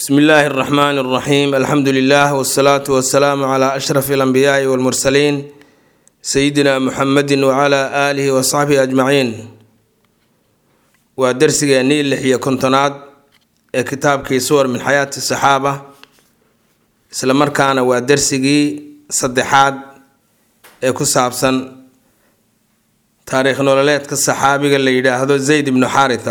bsmi illaahi اraxmaan اraxiim alxamdu lilah wsalaatu wasalaamu cla ashraf اlanbiyaai wاlmursaliin sayidina muxamedi wcla aalihi wasaxbihi ajmaciin waa dersigeennii lix iyo kontonaad ee kitaabkii suwar min xayaati saxaaba isla markaana waa dersigii saddexaad ee ku saabsan taariikh nololeedka saxaabiga la yidhaahdo zayd ibnu xaaritha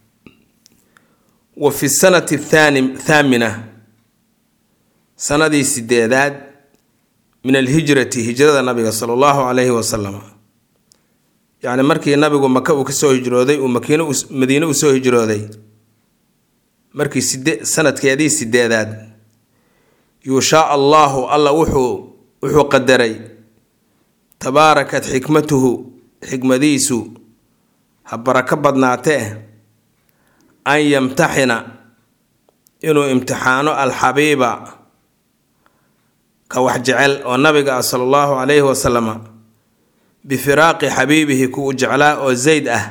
wa fi sanati thani thaamina sanadii sideedaad min alhijrati hijrada nabiga sala allahu calayhi wasalam yacni markii nabigu maka uu kasoo hijrooday uu makiin madiine usoo hijrooday markii side sanadkeedii sideedaad yuushaa allahu alla wuxuu wuxuu qadaray tabaarakat xikmatuhu xikmadiisu ha barako badnaatee an yamtaxina inuu imtixaano alxabiiba ka wax jecel oo nabiga ah sala allahu calayhi wasalama bifiraaqi xabiibihi kuwu jeclaa oo zayd ah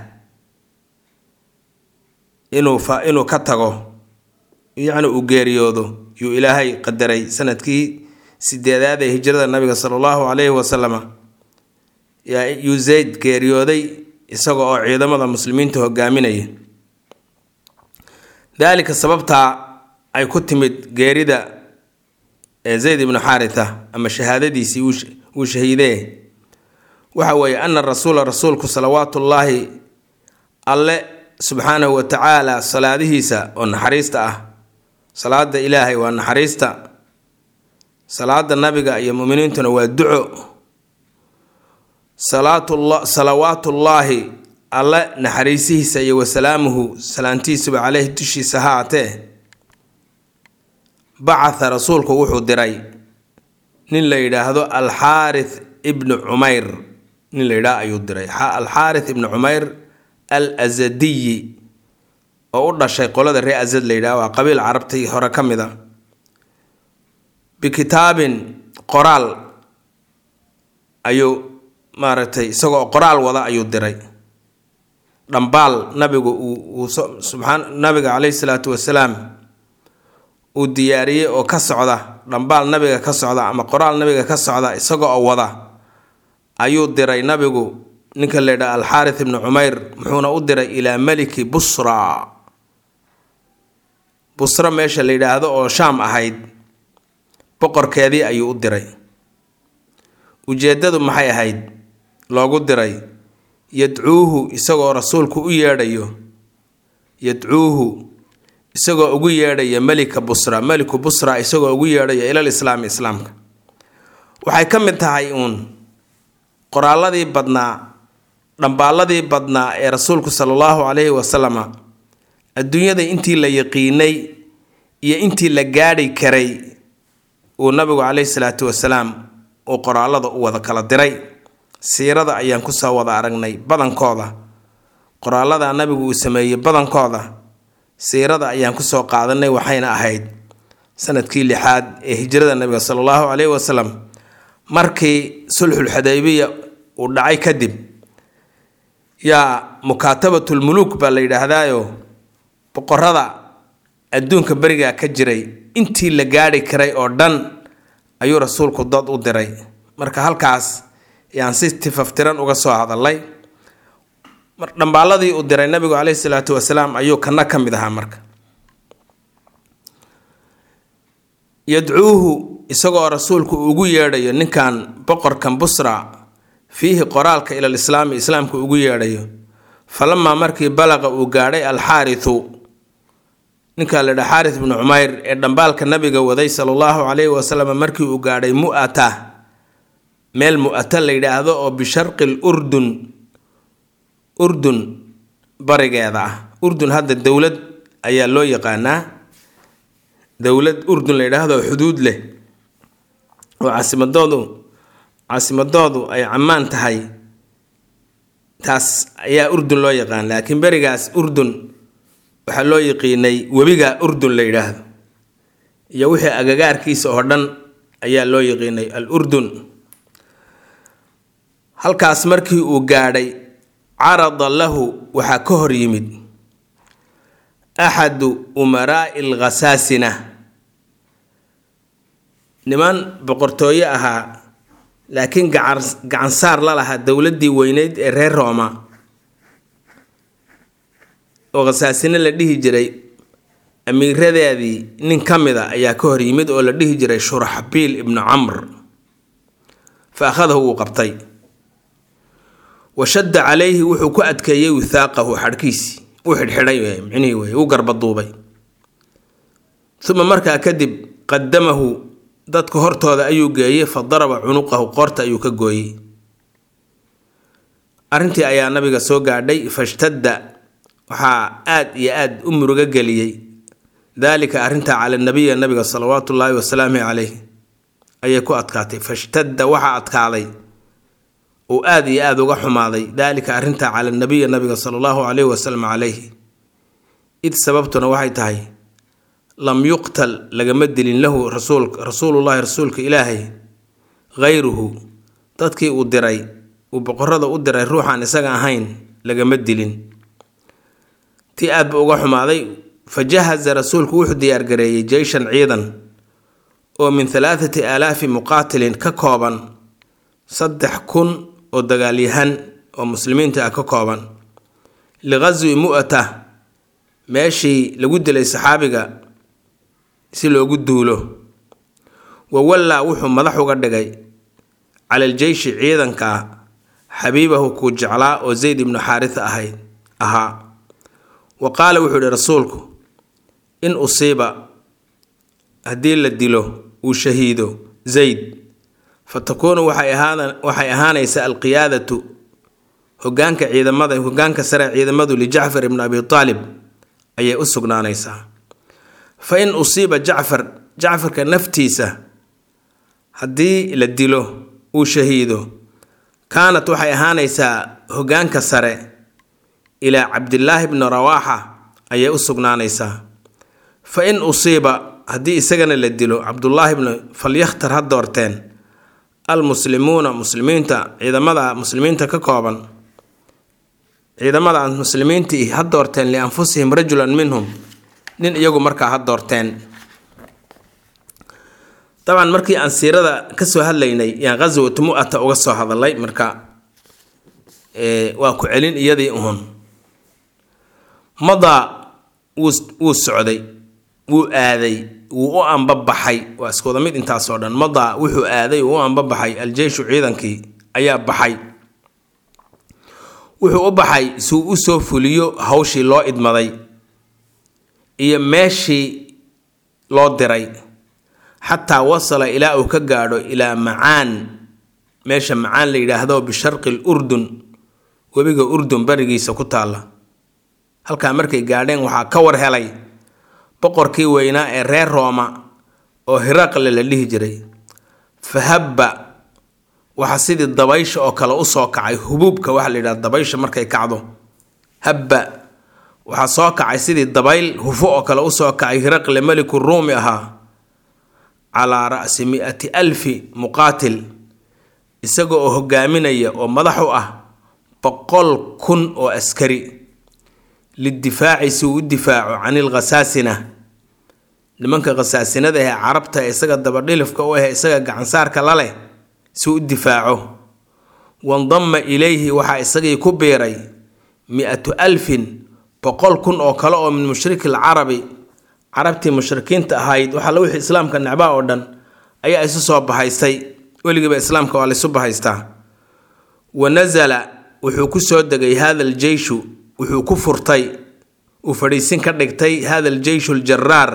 inuu fa inuu ka tago yacni uu geeriyoodo yuu ilaahay qadaray sanadkii sideedaad ee hijrada nabiga sala allahu calayhi wasalama yuu zayd geeriyooday isaga oo ciidamada muslimiinta hogaaminaya daalika sababtaa ay ku timid geerida ee zayd ibnu xaaritha ama shahaadadiisii wuu shahiidee waxa weeye ana rasuula rasuulku salawaatullaahi alle subxaanahu wa tacaala salaadihiisa oo naxariista ah salaada ilaahay waa naxariista salaada nabiga iyo muminiintuna waa duco salawaatullaahi alle naxariisihiisa iyo wasalaamuhu salaantiisuba caleyhi dushiisa ha atee bacatha rasuulku wuxuu diray nin la yidhaahdo alxaarith ibnu cumayr nin la yidhaah ayuu diray alxaarith ibnu cumayr al azadiyi oo u dhashay qolada ree azad la yidhaah waa qabiil carabtii hore ka mid a bikitaabin qoraal ayuu maaragtay isagoo qoraal wada ayuu diray dhambaal nabigu uu subxaan nabiga caleyhi salaatu wasalaam uu diyaariyey oo ka socda dhambaal nabiga ka socda ama qoraal nabiga ka socda isaga oo wada ayuu diray nabigu ninka la yidhaha alxaarith ibnu cumayr muxuuna u diray ilaa meliki busra busra meesha la yidhaahdo oo shaam ahayd boqorkeedii ayuu u diray ujeeddadu maxay ahayd loogu diray yadcuuhu isagoo rasuulku u yeedhayo yadcuuhu isagoo ugu yeedhaya melika busra meliku busra isagoo ugu yeedhaya ilal islaami islaamka waxay ka mid tahay uun qoraaladii badnaa dhambaaladii badnaa ee rasuulku sala allahu calayhi wasalama adduunyada intii la yaqiinay iyo intii la gaadhi karay uu nabigu caleyhi salaatu wasalaam uu qoraalada u wada kala diray siirada ayaan kusoo wada aragnay badankooda qoraalada nabigu uu sameeyey badankooda siirada ayaan kusoo qaadanay waxayna ahayd sanadkii lixaad ee hijrada nabiga sala allahu caleyhi wasalam markii sulxul xudaybiya uu dhacay kadib yaa mukaatabatulmuluuk baa la yidhaahdaayo boqorada adduunka berigaa ka jiray intii la gaadhi karay oo dhan ayuu rasuulku dad u diray marka halkaas yaan si tifaftiran uga soo hadalay dhambaaladii uu diray nabigu caleyhi salaatu wasalaam ayuu kana ka mid ahaa marka yadcuuhu isagoo rasuulku ugu yeedhayo ninkan boqorkan busra fiihi qoraalka ilal islaami islaamka ugu yeedhayo falamaa markii balaqa uu gaadhay alxaaritu ninkaa la yidhaha xaaris bnu cumayr ee dhambaalka nabiga waday sala allahu calayhi wasalam markii uu gaadhay mu'ata meel mu'ata la yidhaahdo oo bisharqi l urdun urdun barigeeda ah urdun hadda dowlad ayaa loo yaqaanaa dowlad urdun la yidhaahdo xuduud leh oo caasimadoodu caasimadoodu ay cammaan tahay taas ayaa urdun loo yaqaan laakiin berigaas urdun waxaa loo yaqiinay webiga urdun la yidhaahdo iyo wixii agagaarkiisa oo dhan ayaa loo yaqiinay al urdun halkaas markii uu gaadhay carada lahu waxaa ka hor yimid axadu umaraa'i alkhasaasina niman boqortooyo ahaa laakiin gacan gacansaar la lahaa dowladdii weyneyd ee reer rooma oo khasaasine la dhihi jiray amiiradeedii nin ka mid a ayaa ka hor yimid oo la dhihi jiray shuraxbiil ibnu camr fa akhadahu wuu qabtay wa shadda calayhi wuxuu ku adkeeyey withaaqahu xadhkiisii uu xidhxidhay micnihii wey uu garbaduubay uma markaa kadib qadamahu dadka hortooda ayuu geeyey fa daraba cunuqahu qoorta ayuu ka gooyey arrintii ayaa nabiga soo gaadhay fashtadda waxaa aad iyo aad u murugo geliyey daalika arrintaa cala nabiya nabiga salawaatu ullaahi wasalaamu caleyh ayay ku adkaatay fashtadda waxaa adkaaday uu aad iyo aada uga xumaaday daalika arrintaa cala nabiya nabiga sala allahu caleyhi wasalam caleyhi id sababtuna waxay tahay lam yuqtal lagama dilin lahu rasuul rasuulullahi rasuulka ilaahay hayruhu dadkii uu diray uu boqorada u diray ruuxaan isaga ahayn lagama dilin tii aad ba uga xumaaday fa jahaza rasuulku wuxuu diyaargareeyey jeyshan ciidan oo min halaathati aalaafi muqaatilin ka kooban saddex kun oo dagaalyahan oo muslimiinta ah ka kooban liqaswi mu'ata meeshii lagu dilay saxaabiga si loogu duulo wa wallaa wuxuu madax uga dhigay cala aljeyshi ciidanka xabiibahu kuu jeclaa oo zayd ibnu xaarisa ahayd ahaa wa qaala wuxuu ihi rasuulku in usiiba haddii la dilo uu shahiido zayd fa takuunu waxay ahaanaysaa alqiyaadatu hogaanka ciidamada hogaanka sare ciidamadu lijacfar ibni abi aalib ayay u sugnaanaysaa fa in usiiba jacfar jacfarka naftiisa haddii la dilo uu shahiido kaanat waxay ahaanaysaa hogaanka sare ilaa cabdillaahi bni rawaaxa ayay u sugnaanaysaa fa in usiiba haddii isagana la dilo cabdullaahi bni falyakhtar ha doorteen almuslimuuna muslimiinta ciidamada muslimiinta ka kooban ciidamada muslimiintii ha doorteen lianfusihim rajulan minhum nin iyagu markaa ha doorteen dabcan markii aan siirada kasoo hadlaynay yaan ghaswatu mu'ata uga soo hadalay marka waa ku celin iyadii uhun madaa wuu wuu socday wuu aaday wuu u ambabaxay waa iskooda mid intaasoo dhan madaa wuxuu aaday uu u ambabaxay aljeyshu ciidankii ayaa baxay wuxuu u baxay suu u soo fuliyo hawshii loo idmaday iyo meeshii loo diray xataa wasala ilaa uu ka gaadho ilaa macaan meesha macaan la yidhaahdo bisharqi l urdun webiga urdun barigiisa ku taalla halkaa markay gaadheen waxaa ka war helay boqorkii weynaa ee reer rooma oo hiraqle la dhihi jiray fahabba waxaa sidii dabaysha oo kale usoo kacay hubuubka waxaa la yidhahda dabaysha markay kacdo habba waxaa soo kacay sidii dabayl hufo oo kale usoo kacay hiraqle meliku ruumi ahaa calaa ra'si mi-ati alfi muqaatil isaga oo hogaaminaya oo madax u ah boqol kun oo askari lidifaaci si uu u difaaco can ilkhasaasina nimanka khasaasinada ee carabta ee isaga dabadhilifka u ah isaga gacansaarka la leh si u difaaco wandama ilayhi waxaa isagii ku biiray mi-atu alfin boqol kun oo kale oo min mushriki lcarabi carabtii mushrikiinta ahayd waxaa wixii islaamka necbaa oo dhan ayaa isu soo bahaystay weligiiba islaamka waa laysu bahaystaa wa nasala wuxuu ku soo degay hada aljeyshu wuxuu ku furtay uu fadhiisin ka dhigtay hada aljeyshu aljaraar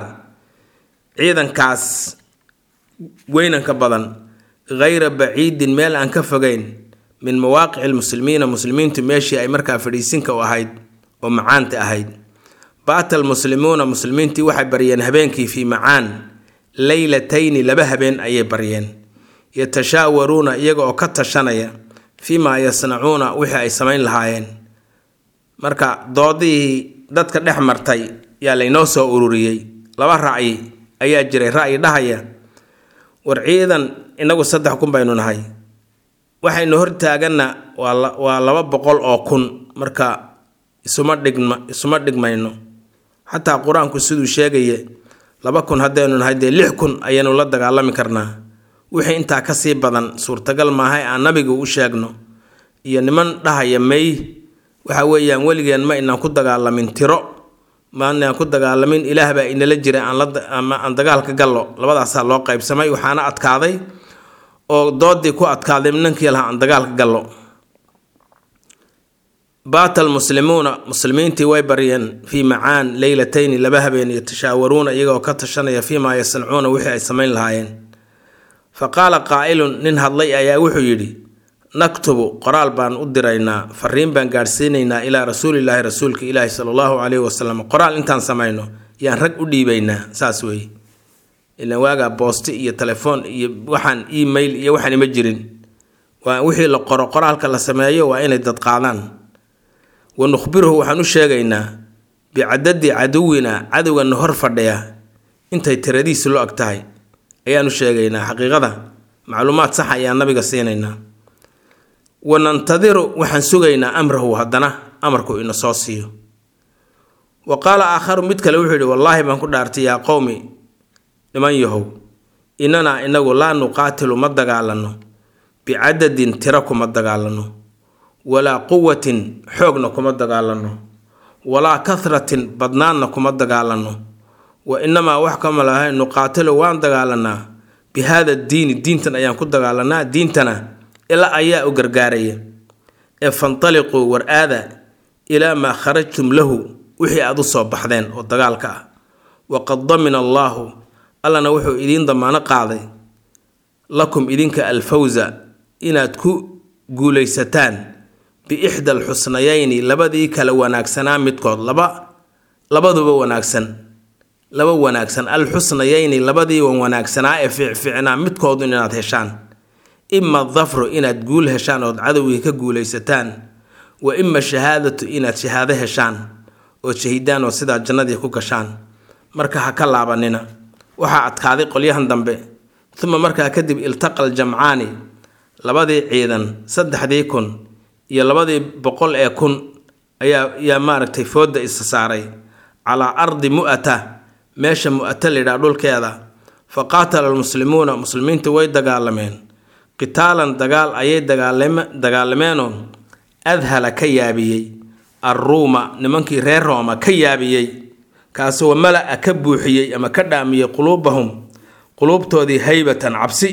ciidankaas weynanka badan hayra baciidin meel aan ka fogeyn min mawaaqici lmuslimiina muslimiintu meeshii ay markaa fadhiisinka u ahayd oo macaanta ahayd baata almuslimuuna muslimiintii waxay baryeen habeenkii fii macaan leylatayni laba habeen ayay baryeen yatashaawaruuna iyaga oo ka tashanaya fii maa yasnacuuna wixii ay samayn lahaayeen marka doodihii dadka dhex martay yaa laynoo soo ururiyey laba ra'yi ayaa jiray ra'yi dhahaya war ciidan inagu saddex kun baynu nahay waxaynu hortaaganna waa laba boqol oo kun marka isuma dhigma isuma dhigmayno xataa qur-aanku siduu sheegaya laba kun haddaynu nahay dee lix kun ayaynu la dagaalami karnaa wixii intaa kasii badan suurtagal maahay aan nabiga u sheegno iyo niman dhahaya may waxa weeyaan weligeen ma inaan ku dagaalamin tiro ma inaan ku dagaalamin ilaah baa inala jira aan la ama aan dagaalka gallo labadaasaa loo qaybsamay waxaana adkaaday oo doodii ku adkaaday ninkii lahaa aan dagaalka gallo baata almuslimuuna muslimiintii way baryeen fii macaan leylatayni laba habeen yatashaawaruuna iyagoo ka tashanaya fiimaa yasnacuuna wixii ay samayn lahaayeen fa qaala qaa'ilun nin hadlay ayaa wuxuu yidhi naktubu qoraal baan u diraynaa fariin baan gaadhsiinaynaa ilaa rasuulilaahi rasuulka ilaahi sala allahu caleyhi wasalam qoraal intaan samayno yaan rag u dhiibaynaa saas weeye ilaan waagaa boosti iyo telefoon iyo waxaan email iyo waxaan ima jirin waa wixii la qoro qoraalka la sameeyo waa inay dad qaadaan wa nukhbiruhu waxaan u sheegaynaa bicadadi caduwina cadowgana hor fadhiya intay tiradiisu lo ag tahay ayaan u sheegaynaa xaqiiqada macluumaad sax ayaan nabiga siinaynaa wa nantadiru waxaan sugaynaa amrahu haddana amarku ina soo siiyo wa qaala aakharu mid kale wuxuu yidhi wallaahi baan ku dhaartay yaa qowmi niman yahow innanaa inagu laa nuqaatilu ma dagaalano bicadadin tiro kuma dagaalano walaa quwatin xoogna kuma dagaalano walaa kahratin badnaanna kuma dagaalano wa inamaa wax kama lahay nuqaatilu waan dagaalanaa bi haada diini diintan ayaan ku dagaalanaa diintana ilaa ayaa u gargaaraya ee fantaliquu war aada ilaa maa kharajtum lahu wixii aad u soo baxdeen oo dagaalka ah waqad damina allaahu allana wuxuu idiin damaano qaaday lakum idinka alfawsa inaad ku guulaysataan biixda alxusnayayni labadii kala wanaagsanaa midkood laba labaduba wanaagsan laba wanaagsan alxusnayayni labadii wan wanaagsanaa ee fiicfiicnaa midkoodu inaad heshaan ima dafru inaad guul heshaan ood cadowgii ka guulaysataan wa ima shahaadatu inaad shahaado heshaan ood shahidaan oo sidaa jannadii ku gashaan marka ha ka laabanina waxaa adkaaday qolyahan dambe uma markaa kadib iltaqa aljamcaani labadii ciidan saddexdii kun iyo labadii boqol ee kun ayaa yaa maaragtay fooda isa saaray calaa ardi mu'ata meesha mu'ata layidhaha dhulkeeda fa qaatala almuslimuuna muslimiintu way dagaalameen qitaalan dagaal ayay dagaalameenoo adhala ka yaabiyey arruuma nimankii reer rooma ka yaabiyey kaasoo mala-a ka buuxiyey ama ka dhaamiyey quluubahum quluubtoodii haybatan cabsi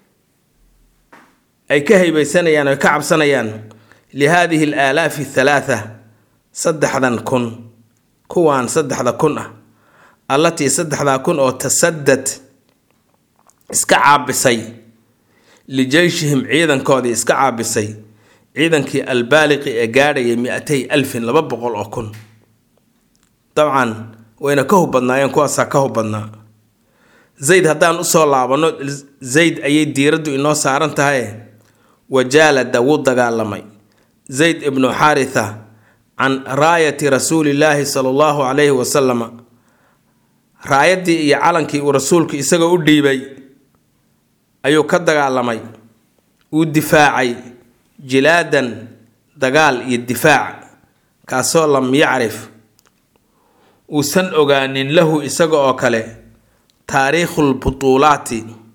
ay ka haybaysanayaan oy ka cabsanayaan lihaadihi al aalaafi thalaatha saddexdan kun kuwaan saddexda kun ah allatii saddexdaa kun oo tasadad iska caabisay lijeyshihim ciidankoodii iska caabisay ciidankii albaaliqi ee gaadhayay mi-atay alfin laba boqol oo kun dabcan wayna ka hub badnaayeen kuwaasaa ka hub badnaa zayd haddaan usoo laabanno zayd ayay diiraddu inoo saaran tahay wajaalada wuu dagaalamay zayd ibnu xaaritha can raayati rasuulillaahi sala allahu calayhi wasalama raayaddii iyo calankii uu rasuulku isagoo u dhiibay ayuu ka dagaalamay uu difaacay jilaadan dagaal iyo difaac kaasoo lam yacrif uusan ogaanin lahu isaga oo kale taariikhul butuulaati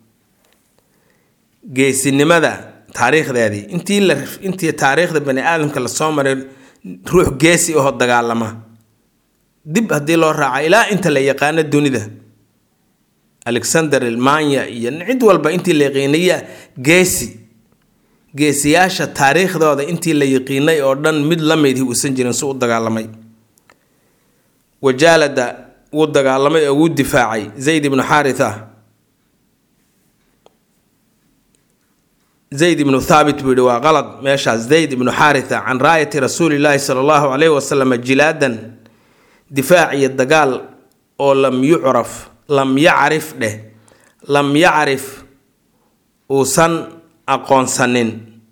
geesinimada taariikhdeedii intii la intii taariikhda bani aadamka lasoo maray ruux geesi ahoo dagaalama dib haddii loo raaca ilaa inta la yaqaano dunida alexander ilmanya iyo cid walba intii la yaqiinaya geesi geesiyaasha taariikhdooda intii la yaqiinay oo dhan mid la midhi uusan jirin su u dagaalamay wajaalada wuu dagaalamay oo wuu difaacay zayd ibnu xaaritha zayd ibnu thaabit buu yihi waa qalad meeshaas zayd ibnu xaaritha can raayati rasuulillaahi sala allahu calayhi wasalam jilaadan difaac iyo dagaal oo lam yucraf lam yacrif dheh lam yacrif uusan aqoonsanin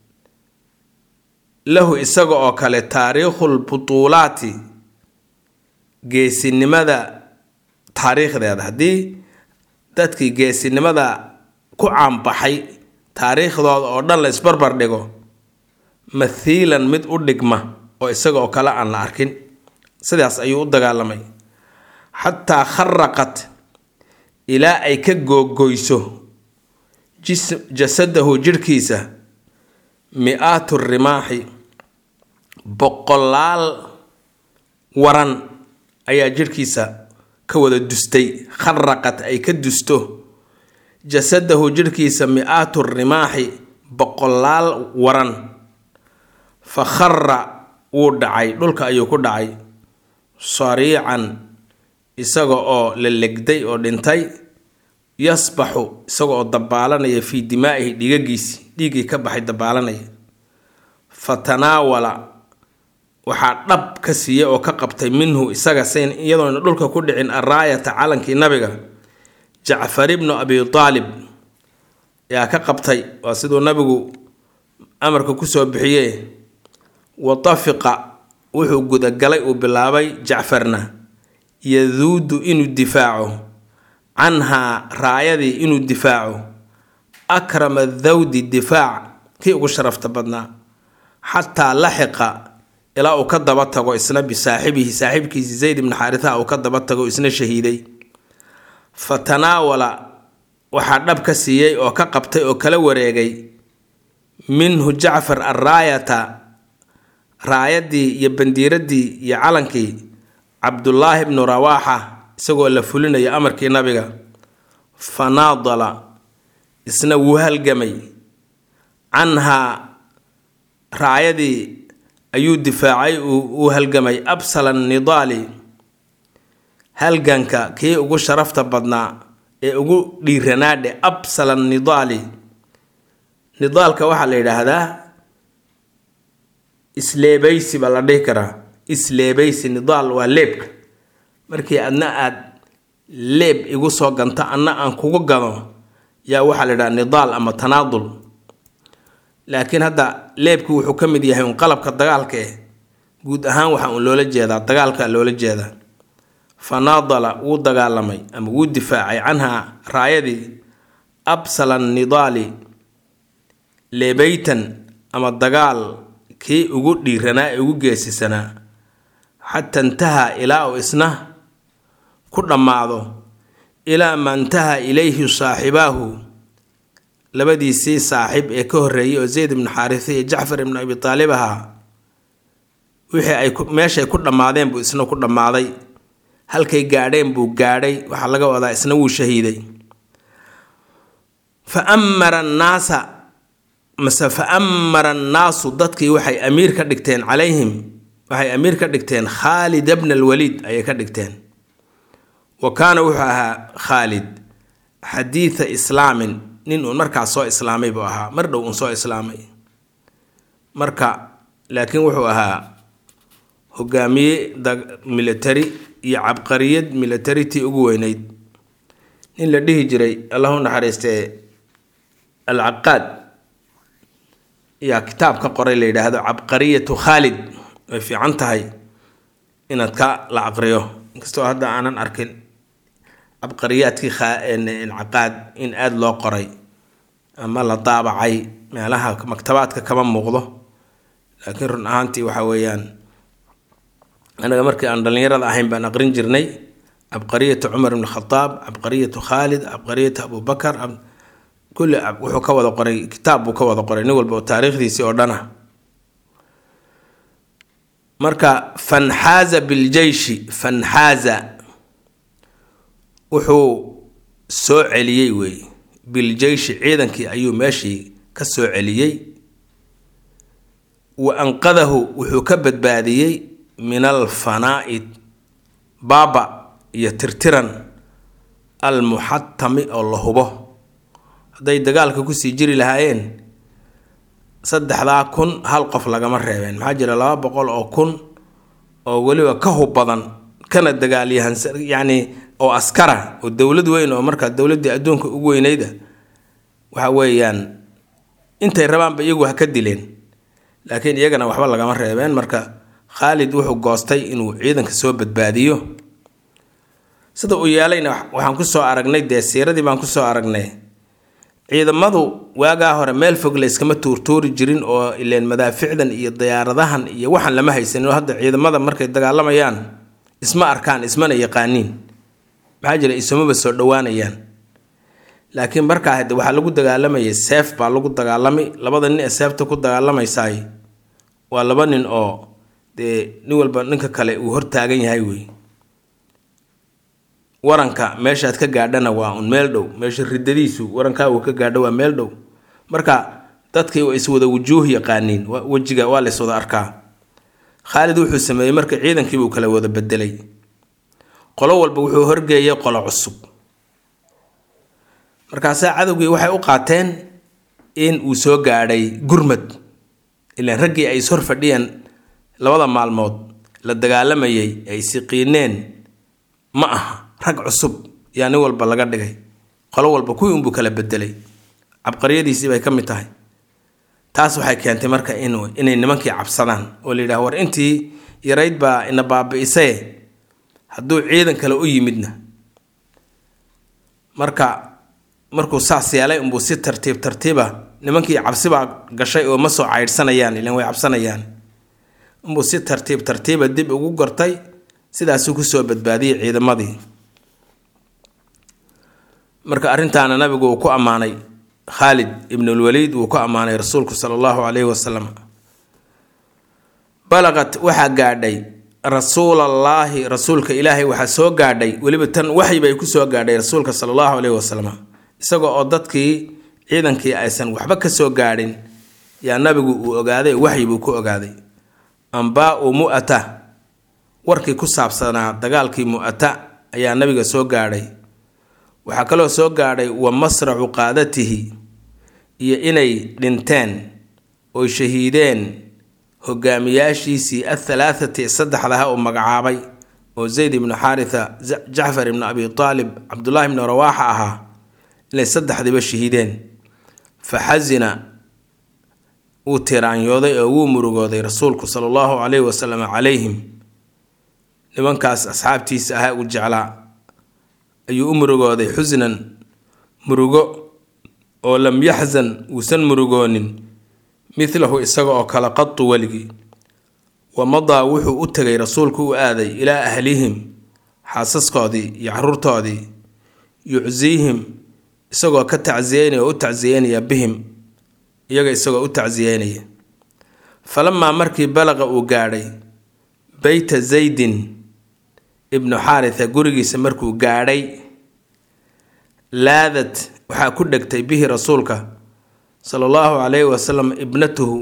lahu isaga oo kale taariikhul butuulaati geesinimada taariikhdeeda haddii dadkii geesinimada ku caanbaxay taariikhdooda oo dhan la isbarbar dhigo mathiilan mid u dhigma oo isaga oo kale aan la arkin sidaas ayuu u dagaalamay xataa kharaqat ilaa ay ka googoyso jasadahu jidhkiisa mi-aatu rimaaxi boqolaal waran ayaa jidhkiisa ka wada dustay kharaqad ay ka dusto jasadahu jidhkiisa mi-aatu rimaaxi boqolaal waran fa khara wuu dhacay dhulka ayuu ku dhacay sariican isaga oo la legday oo dhintay yasbaxu isaga oo dabaalanaya fii dimaa'ihi dhiigagiisi dhiiggii ka baxay dabaalanaya fa tanaawala waxaa dhab ka siiyey oo ka qabtay minhu isaga sayn iyadoona dhulka ku dhicin araayata calankii nabiga jacfar ibnu abi aalib yaa ka qabtay waa siduu nabigu amarka kusoo bixiye wa tafiqa wuxuu gudagalay uu bilaabay jacfarna yaduudu inuu difaaco canhaa raayadii inuu difaaco akrama dawdi difaac kii ugu sharafta badnaa xataa laxiqa ilaa uu ka daba tago isna bisaaxibihi saaxiibkiisi zayd ibni xaaritaa uu ka daba tago isna shahiiday fa tanaawala waxaa dhab ka siiyey oo ka qabtay oo kala wareegay minhu jacfar arraayata raayadii iyo bandiiradii iyo calankii cabdullaahi bnu rawaaxa isagoo la fulinaya amarkii nabiga fa naadala isna wuu halgamay canhaa raayadii ayuu difaacay uu halgamay absala nidaali halganka kii ugu sharafta badnaa ee ugu dhiiranaadhe absala nidaali nidaalka waxaa la yidhaahdaa isleebaysi baa la dhihi karaa isleebaysi nidaal waa leebka markii adna aad leeb igu soo ganto anna aan kugu gado yaa waxaa la yidhaha nidaal ama tanaadul laakiin hadda leebku wuxuu ka mid yahay un qalabka dagaalka eh guud ahaan waxaa uun loola jeedaa dagaalka loola jeedaa fa naadala wuu dagaalamay ama wuu difaacay canhaa raayadii absala nidaali leebeytan ama dagaal kii ugu dhiiranaa ee ugu geesisanaa xata intaha ilaa uu isna ku dhammaado ilaa ma intaha ilayhi saaxibaahu labadiisii saaxiib ee ka horreeyay oo zayd ibnu xaarisa iyo jacfar ibnu abi taalib ahaa wixii ay meeshay ku dhammaadeen buu isna ku dhammaaday halkay gaadheen buu gaadhay waxaa laga wadaa isna wuu shahiiday fa amara annaasa mase fa amara annaasu dadkii waxay amiir ka dhigteen calayhim waxay amiir ka dhigteen khaalid bna alwaliid ayay ka dhigteen wa kaana wuxuu ahaa khaalid xadiida islaamin nin uun markaas soo islaamay buu ahaa mar dhow uun soo islaamay marka laakiin wuxuu ahaa hogaamiye military iyo cabqariyad military tii ugu weyneyd nin la dhihi jiray allahu naxariistee alcaqaad yaa kitaab ka qoray la yidhaahdo cabqariyatu khaalid way fiican tahay inaad ka la aqriyo inkastoo hadda aanan arkin cabqariyaadkii caqaad in aada loo qoray ama la daabacay meelaha maktabaadka kama muuqdo laakiin run ahaantii waxa weeyaan anaga markii aan dhallinyarada ahayn baan aqrin jirnay cabqariyatu cumar ibn khadaab cabqariyatu khaalid cabqariyatu abubakar kulli wuxuu ka wada qoray kitaab buu ka wada qoray nin walba oo taariikhdiisii oo dhana marka fanxaaza biljeyshi fanxaaza wuxuu soo celiyey wey biljeyshi ciidankii ayuu meeshii ka soo celiyey wa anqadahu wuxuu ka badbaadiyey min alfanaa'i baaba iyo tirtiran almuxatami oo la hubo hadday dagaalka kusii jiri lahaayeen saddexdaa kun hal qof lagama reebeen maxaa jira laba boqol oo kun oo weliba ka hub badan kana dagaalyahan yacni oo askara oo dowlad weyn oo markaa dowladdii adduunka ugu weynayda waxa weeyaan intay rabaanba iyagu ha ka dileen laakiin iyagana waxba lagama reebeen marka khaalid wuxuu goostay inuu ciidanka soo badbaadiyo sida uu yeelayna waxaan kusoo aragnay dee siiradii baan kusoo aragnay ciidamadu waagaa hore meel fog la yskama tuurtuuri jirin oo ileen madaaficdan iyo diyaaradahan iyo waxaan lama haysanin oo hadda ciidamada markay dagaalamayaan isma arkaan ismana yaqaaniin maxaa jira isumaba soo dhowaanayaan laakiin markaa hade waxaa lagu dagaalamayay seef baa lagu dagaalamay labada nin ee seefta ku dagaalamaysaay waa laba nin oo dee nin walba ninka kale uu hortaagan yahay wey waranka meeshaad ka gaadhana waa un meel dhow meesha ridadiisu warankaa uu ka gaadho waa meel dhow marka dadkii waa iswada wujuuh yaqaaniin wejiga waa lays wada arkaa khaalid wuxuu sameeyey marka ciidankiibuu kala wada bedelay qolo walba wuxuu horgeeyay qolo cusub markaasaa cadowgii waxay u qaateen in uu soo gaadhay gurmad ilaan raggii ay ishor fadhiyeen labada maalmood la dagaalamayay ay siqiineen ma aha rag cusub yaa nin walba laga dhigay qolo walba kuwii unbuu kala bedelay cabqaryadiisii bay ka mid tahay taas waxay keentay marka in inay nimankii cabsadaan oo la yidhaha war intii yarayd baa ina baabi'isee hadduu ciidan kale u yimidna marka markuu saas yeelay unbuu si tartiib tartiiba nimankii cabsibaa gashay oo ma soo caydhsanayaan ilan way cabsanayaan unbuu si tartiib tartiiba dib ugu gortay sidaasuu kusoo badbaadiyey ciidamadii marka arrintaana nabigu uu ku ammaanay khaalid ibnulwaliid wuu ku ammaanay rasuulku sala allahu calayhi wasalam balaqat waxaa gaadhay rasuulallaahi rasuulka ilaahay waxaa soo gaadhay weliba tan waxyi bay ku soo gaadhay rasuulka sala allahu calayhi wasalam isagoo oo dadkii ciidankii aysan waxba ka soo gaadhin yaa nabigu uu ogaaday waxyi buu ku ogaaday ambaa-u mu'ata warkii ku saabsanaa dagaalkii mu'ata ayaa nabiga soo gaadhay waxaa kaloo soo gaadhay wa masracu qaadatihi iyo inay dhinteen oy shahiideen hogaamiyaashiisii athalaathati saddexdaha uu magacaabay oo zayd ibnu xaaritha jacfar ibnu abi aalib cabdullaahi ibnu rawaaxa ahaa inay saddexdiiba shahiideen fa xasina wuu tiraanyooday oo wuu murugooday rasuulku sala allahu calayhi wasalam calayhim nimankaas asxaabtiisa ahaa uu jeclaa ayuu u murugooday xusnan murugo oo lam yaxzan uusan murugoonin midlahu isaga oo kale qatu weligii wa madaa wuxuu u tegay rasuulku u aaday ilaa ahlihim xaasaskoodii iyo caruurtoodii yucsiihim isagoo ka tacsiyeynaya oo u tacsiyeynaya bihim iyaga isagoo u tacsiyeynaya falamaa markii balaqa uu gaadhay beyta zaydin ibnu xaaritha gurigiisa markuu gaadhay laadad waxaa ku dhegtay bihi rasuulka sala allahu calayhi wasalam ibnatuhu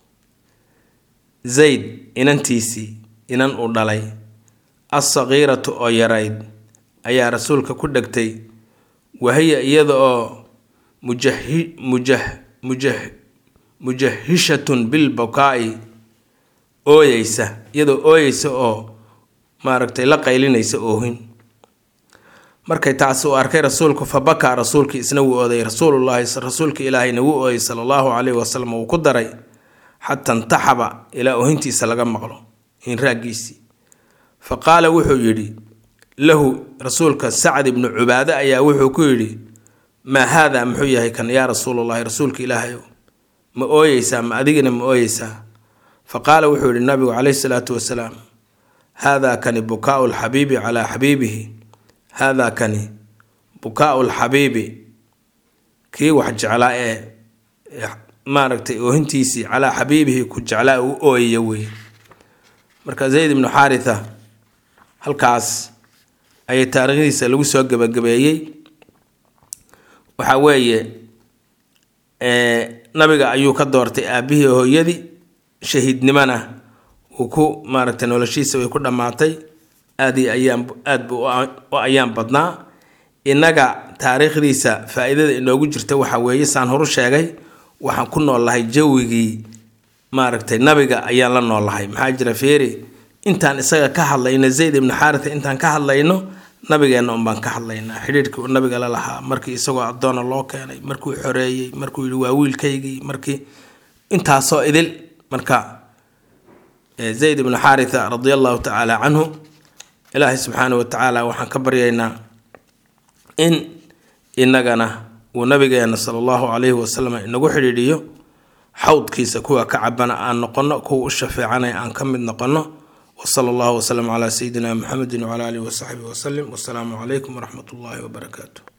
zayd inantiisii inan uu dhalay assaqiiratu oo yarayd ayaa rasuulka ku dhegtay wahiya iyada oo mujahi mujah mujah mujahishatun bilbukaa'i ooyeysa iyadoo ooyeysa oo maaragtay la qaylinaysa oohin markay taasi uu arkay rasuulku fa bakaa rasuulkii isna wuu ooday rasuulullaahi rasuulka ilaahayna wuu ooyay sala allahu calayhi wasalam uu ku daray xataa intaxaba ilaa oohintiisa laga maqlo hinraaggiisii fa qaala wuxuu yidhi lahu rasuulka sacd ibnu cubaade ayaa wuxuu ku yidhi maa haadaa muxuu yahay kan yaa rasuulullahi rasuulka ilaahayow ma ooyeysaa ma adigina ma ooyeysaa fa qaala wuxuu yidhi nabigu calayhi salaatu wasalaam haadaa kani bukaau lxabiibi calaa xabiibihi haadaa kani bukaau lxabiibi kii wax jeclaa ee maaragtay oohintiisii calaa xabiibihi ku jeclaa uu ooyaya wey marka zayd ibnu xaaritha halkaas ayay taariikhdiisa lagu soo gebagabeeyey waxaa weeye nabiga ayuu ka doortay aabihii hooyadii shahiidnimona uu ku maaragtay noloshiisa way ku dhammaatay aad iyo ayaan aad buu u ayaan badnaa innaga taariikhdiisa faa-iidada inoogu jirta waxaa weeye saan horu sheegay waxaan ku noolahay jawigii maaragtay nabiga ayaan la noolahay maxaa jira feeri intaan isaga ka hadlayno zayd ibnu xaaritha intaan ka hadlayno nabigeenna unbaan ka hadlaynaa xidhiirhkii uu nabiga la lahaa markii isagoo addoona loo keenay markuu xoreeyey markuu yihi waa wiilkaygii markii intaasoo idil marka zayd ibnu xaaritha radia allahu tacaala canhu ilaahay subxaana wa tacaala waxaan ka baryaynaa in inagana uu nabigeena sala allahu calayhi wasalam inagu xidhiidhiyo xawdkiisa kuwa ka cabana aan noqono kuwa u shafeecanaya aan ka mid noqono wsala allahu wslm calaa sayidina muxamedi wcala alihi wasaxbihi wasalim wasalaamu calaykum waraxmat ullahi wabarakaatu